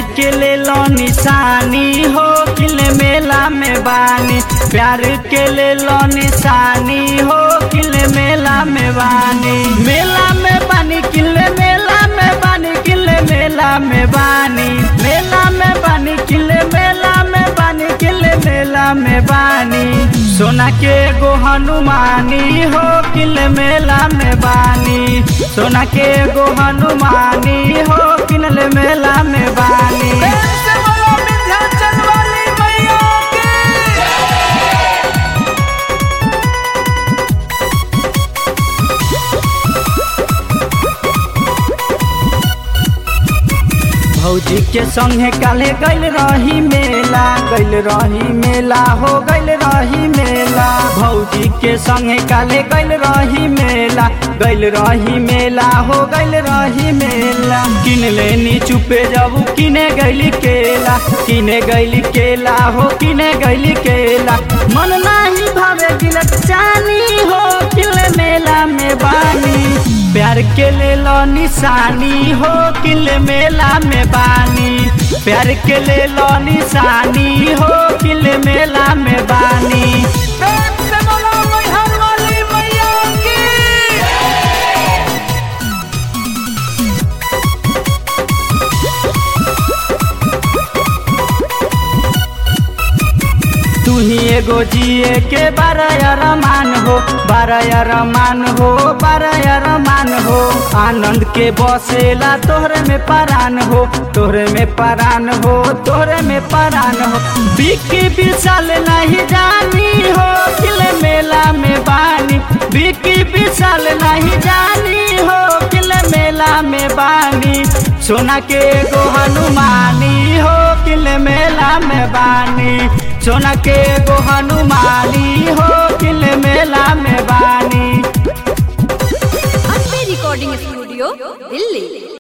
के ले लो निशानी हो किले मेला में बानी प्यार के ले लो निशानी हो किले मेला में बानी मेला में बानी किले मेला में बानी किले मेला में बानी मेला में बानी किले मेला में बानी किले मेला में बानी सोना के गो हनुमानी हो किले मेला में बानी सोना के गो हनुमानी हो किले मेला में बानी प्रेम से बोलो विंध्याचल वाली मैया की भौजी के संगे काले गैल रही मेला गैल रही मेला हो गैल रही मेला भौजी के संगे काले गैल रही मेला गैल रही मेला हो गैल रही मेला किन लेनी चुपे जाबू किने गैली केला किने गैली केला हो किने गैली केला मन नाही भावे गिलक चानी हो किले मेला में बानी प्यार के ले लो निशानी हो किले मेला में बानी प्यार के ले लो निशानी हो किले मेला में बानी प्रेम से बोलो मैहर वाली मैया की तू ही एगो जिए के बारह रमान हो बारह रमान हो बारह रमान हो आनंद के बसेला तोहरे में परान हो तोहरे में परान हो तोहरे में परान हो बिकी विशाल नहीं जानी हो किले मेला में बानी बिकी विशाल नहीं जानी हो किले मेला में बानी सोना के गो हनुमानी हो किले मेला में बानी सोना के गो हनुमानी हो किले मेला में बानी अम्बे रिकॉर्डिंग स्टूडियो दिल्ली